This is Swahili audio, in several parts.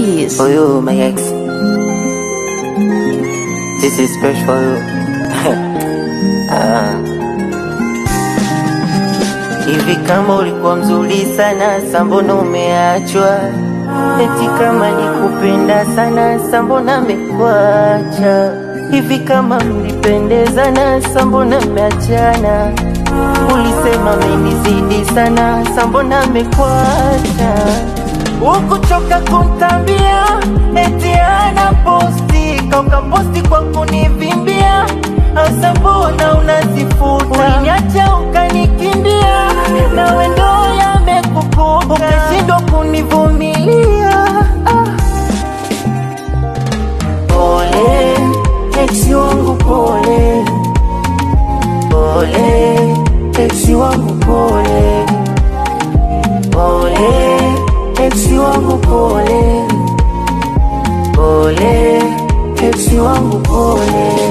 keys. For you, my ex. This is special for you. Ah. Hivi kama ulikuwa mzuri sana, sambona umeachwa? Eti kama nikupenda sana, sambona mekuacha? Hivi kama mlipendezana, sambona mmeachana? Ulisema menizidi sana, sambona mekuacha? Ukuchoka kuntambia, eti ana posti, kauka posti kwa kunivimbia Asa mbona unazifuta? Uliniacha ukanikimbia, nawe ndo yamekukuta, ukashindwa kunivumilia. Ah. Pole ex wangu, pole pole ex wangu, pole pole ex wangu, pole pole ex wangu, pole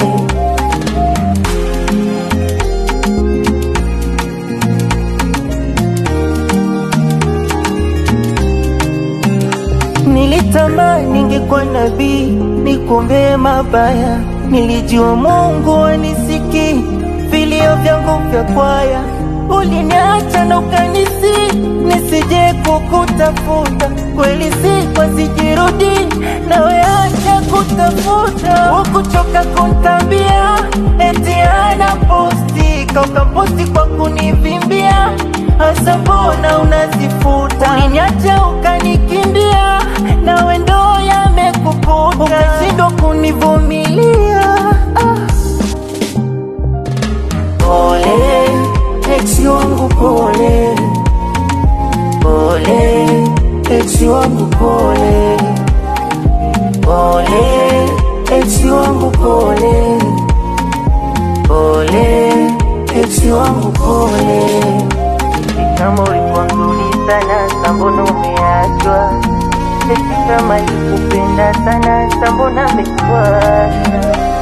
Nilitamani ningekuwa nabii nikuombee mabaya, nilijua Mungu anisiki vilio vyangu vya kwaya. Uliniacha na ukanisi nisije kukutafuta, kweli sikwa sijirudi, nawe acha kutafuta. Ukuchoka kuntambia eti ana posti, kauka posti kwa kunivimbia Hasa mbona unazifuta? Uliniacha ukanikimbia, nawe ndo yamekukuta, ukashindwa kunivumilia. Ah. Pole ex wangu, pole pole ex wangu, pole pole ex wangu, pole pole ex wangu, pole kama ulikuwa mzuri sana, sambona umeachwa? Eti kama nikupenda sana, sambona amekuacha?